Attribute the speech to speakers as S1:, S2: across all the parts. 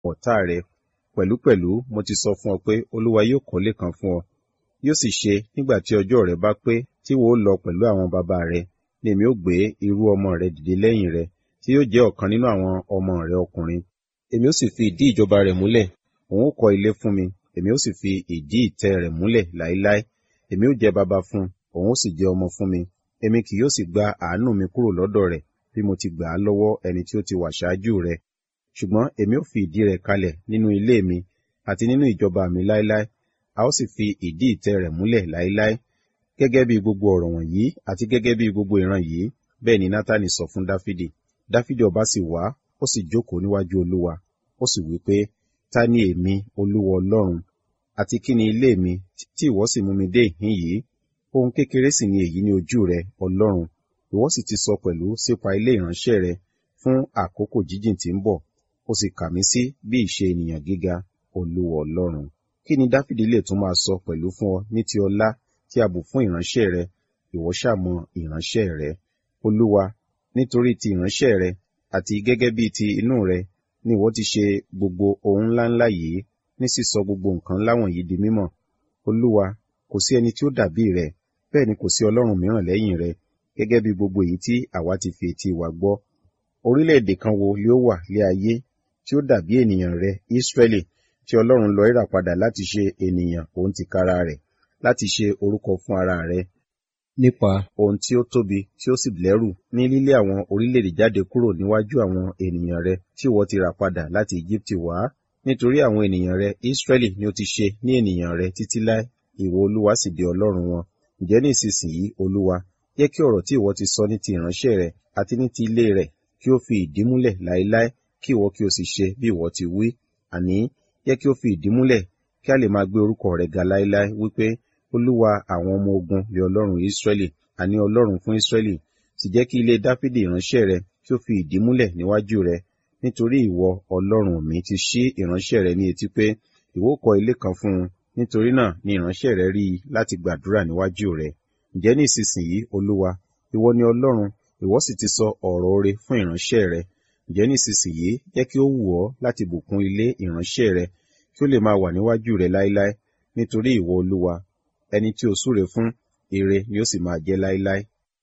S1: ọ̀tá rẹ pẹ̀lúpẹ̀lú mo ti sọ fún ọ pé olúwa yóò kọ́lé kan fún ọ yóò sì ṣe nígbà tí ọjọ́ rẹ bá pé tí wò ó lọ pẹ̀lú àwọn baba rẹ ni èmi ó gbé irú ọmọ rẹ dìde lẹ́yìn rẹ tí yóò jẹ́ ọ̀kan nínú àwọn ọmọ rẹ ọkùnrin èmi ó sì fi ìdí ìjọba rẹ̀ múlẹ̀ òun ó kọ́ ilé fún mi èmi ó sì fi ìdí ìtẹ́ rẹ̀ múlẹ̀ láéláé èmi ó jẹ́ baba fún òun ó sì jẹ́ ọmọ fún mi èmi kì yóò sì gba àánú mi kúrò lọ́dọ̀ rẹ̀ bí mo ti gbà á lọ́wọ́ ẹni tí ó ti wà ṣáájú rẹ̀ ṣùgbọ́n èmi ó fi ìdí rẹ̀ kalẹ̀ nínú ilé mi àti nínú ìjọba mi láéláé a ó sì fi ìdí ìtẹ́ rẹ̀ múlẹ̀ láéláé gẹ́gẹ́ bí gbogbo ọ̀rọ̀ wọ̀nyí àti gẹ́gẹ́ bí gbogbo ìran yìí bẹ́ẹ̀ ni nátánì sọ fún dáfídì dáfídì ọba sì wá ó sì jókòó níwájú olúwa ó sì wí pé ta ni èmi olúwa ọlọ́run àti kí ni ilé mi tí ìwọ sì mú mi dé ìhín yìí ohun kékeré sì ni èyí ní ojú rẹ ọlọ́run ìwọ sì ti sọ pẹ̀lú sípa ilé ìránṣẹ́ rẹ fún àkókò jíjìn tí ń bọ̀ ó sì kà mí sí bí ìṣe ènìyàn gíga olúwa ọlọ́run kí ni dáfídì lè tún máa sọ pẹ̀lú fún ọ ní ti ọlá tí a bù fún ìránṣẹ́ rẹ ìwọ ṣàmọ ìránṣẹ́ rẹ olúwa nítorí ti ìránṣẹ́ rẹ àti gẹ́gẹ́ bí ti inú rẹ ni ìwọ ti ṣe gbogbo ohun ńláńlá yìí ní sísọ gbogbo nǹkan ńlá wọ̀nyí di mímọ̀ olúwa kò sí ẹni tí ó dàbí rẹ bẹ́ẹ̀ ni kò sí ọlọ́run mìíràn lẹ́yìn rẹ gẹ́gẹ́ bí gbogbo èyí tí àwa ti fi etí wa gbọ́ orílẹ̀-èdè kan wo ni ó wà lé ayé tí ó dàbí ènìyàn rẹ Ísírẹ́lì tí ọlọ́run lọ rà padà láti ṣe ènìyàn òun tìkára rẹ̀ láti ṣe orúkọ fún ara rẹ̀ nípa ohun tí ó tóbi tí ó sì lẹ́rù ní lílé àwọn orílẹ̀-èdè jáde kúrò níwájú àwọn ènìyàn rẹ tí ìwọ ti rà padà láti Íjíbítì wá nítorí àwọn ènìyàn rẹ Ísírẹ́lì ni ó ti ṣe ní ènìyàn rẹ títí láé ìwọ olúwa sì di ọlọ́run wọn ǹjẹ́ ní ìsinsìnyí olúwa jẹ́ kí ọ̀rọ̀ tí ìwọ ti sọ ní ti ìránṣẹ́ rẹ àti ní ti ilé rẹ̀ kí ó fi ìdí múlẹ̀ láéláé kí ìwọ kí o sì ṣe bí ìwọ ti wí àní jẹ́ kí ó fi ìdí múlẹ̀ kí a lè máa gbé orúkọ rẹ̀ ga láéláé wípé olúwa àwọn ọmọ ogun lé ọlọ́run Ísírẹ́lì àní ọlọ́run fún Ísírẹ́lì sì jẹ́ kí ilé Dáfídì ìránṣẹ́ rẹ kí ó fi ìdí múlẹ̀ níwájú rẹ nítorí ìwọ ọlọ́run mi ti ṣí ìránṣẹ́ rẹ ní etí pé ìwọ kọ́ ilé kan fún un nítorí náà ni ìránṣẹ́ rẹ rí i láti gbàdúrà níwájú rẹ ǹjẹ́ ní ìsinsìnyí olúwa ìwọ ni ọlọ́run ìwọ sì ti sọ ọ̀rọ̀ oore fún ìránṣẹ́ rẹ ǹjẹ́ ní ìsinsìnyí jẹ́ kí ó wù ọ́ láti bùkún ilé ìránṣẹ́ rẹ kí ó lè máa wà níwájú rẹ láéláé nítorí ìwọ olúwa ẹni tí o súre fún ire ni ó sì máa jẹ́ láéláé.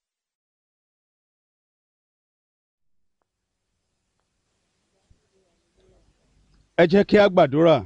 S2: ẹ jẹ́ kí a gbàdúrà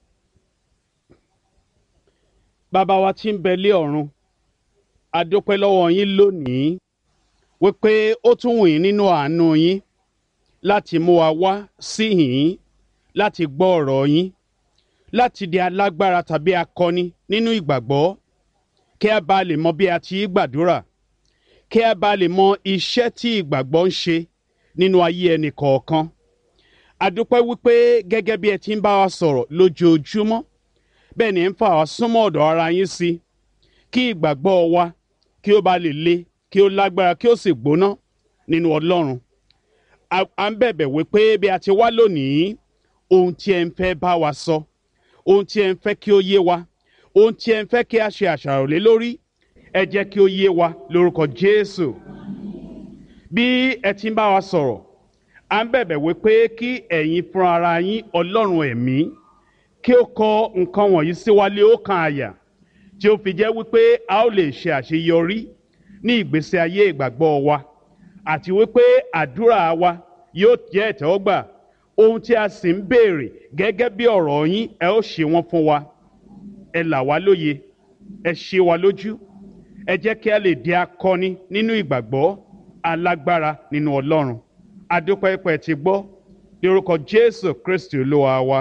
S2: bàbá wa tí ń bẹ lé ọ̀run a dúpẹ́ lọ́wọ́ yín lónìí wípé ó tún wù yín nínú àánú yín láti mú wa wá sí yín láti gbọ́ ọ̀rọ̀ yín láti di alágbára tàbí akọni nínú ìgbàgbọ́ kí a bá lè mọ bí a ti gbàdúrà kí a bá lè mọ iṣẹ́ tí ìgbàgbọ́ ń ṣe nínú ayé ẹnì kọ̀ọ̀kan a dúpẹ́ wípé gẹ́gẹ́ bí ẹ ti ń bá wa sọ̀rọ̀ lójoojúmọ́ bẹ́ẹ̀ ni ẹ ń fà wá súnmọ́ ọ̀dọ̀ ara yín sí kí ìgbàgbọ́ wa kí ó bá lè le kí ó lágbára kí ó sì gbóná nínú Ọlọ́run à ń bẹ̀bẹ̀ wípé bí a ti wá lónìí ohun tí ẹ ń fẹ́ bá wa sọ ohun tí ẹ ń fẹ́ kí ó yé wa ohun tí ẹ ń fẹ́ kí a ṣe àṣàrò lé lórí ẹ jẹ́ kí ó yé wa lórúkọ Jésù bí ẹ ti ń bá wa sọ̀rọ̀ à ń bẹ̀bẹ̀ wípé kí ẹ̀yin fúnra ara yín Ọlọ́run ẹ̀mí kí ó kọ nǹkan wọ̀nyí sí wa lé ọkàn àyà tí ó fi jẹ́ wípé a ó lè ṣe àṣeyọrí ní ìgbésí ayé ìgbàgbọ́ wa àti wípé àdúrà wa yóò jẹ́ ìtẹ́wọ́gbà ohun tí a sì ń béèrè gẹ́gẹ́ bí ọ̀rọ̀ yín ẹ ó ṣe wọ́n fún wa ẹ là wá lóye ẹ ṣe wa lójú ẹ jẹ́ kí a lè di akọni nínú ìgbàgbọ́ alágbára nínú Ọlọ́run adúpẹ́ pẹ́ ti gbọ́ lórúkọ Jésù Kristi Olúwa wa.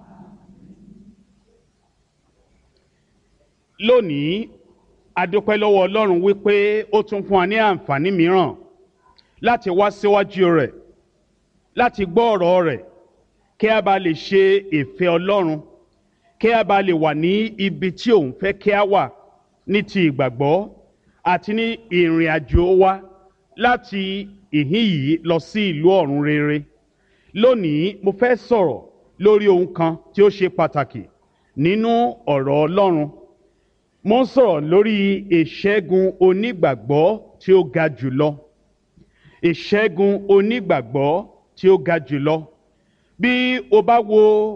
S2: lónìí adúpẹ́ lọ́wọ́ Ọlọ́run wípé ó tún fún wa ní àǹfààní mìíràn láti wá síwájú rẹ̀ láti gbọ́ ọ̀rọ̀ rẹ̀ kí a bá lè ṣe ìfẹ́ Ọlọ́run kí a bá lè wà ní ibi tí òun fẹ́ kí a wà ní ti ìgbàgbọ́ àti ní ìrìn àjò wa láti ìhín yìí lọ sí ìlú ọ̀run rere lónìí mo fẹ́ sọ̀rọ̀ lórí ohun kan tí ó ṣe pàtàkì nínú ọ̀rọ̀ Ọlọ́run mo ń sọ̀rọ̀ lórí ìṣẹ́gun onígbàgbọ́ tí ó ga jùlọ ìṣẹ́gun onígbàgbọ́ tí ó ga jùlọ bí o bá wo